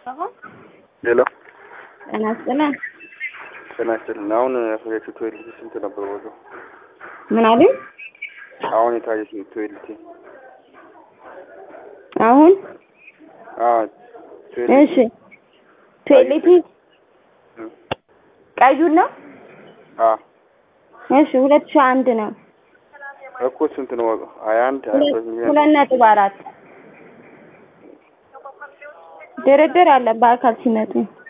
ሄሎ ጤና ይስጥልን። ጤና ይስጥልን። አሁን ያሳያችሁ ቶይሌት ስንት ነበር ዋጋው? ምን አሉኝ? አሁን የታየች ቶይሌት አሁን አዎ ቶይሌት እሺ፣ ቶይሌት ቀዩን ነው። አዎ እሺ፣ ሁለት ሺህ አንድ ነው። እኮ ስንት ነው ዋጋው? ሀያ አንድ ሀያ ሁለት ሁለት ሚሊዮን ሁለት ነጥብ አራት ድርድር አለ በአካል ሲመጡ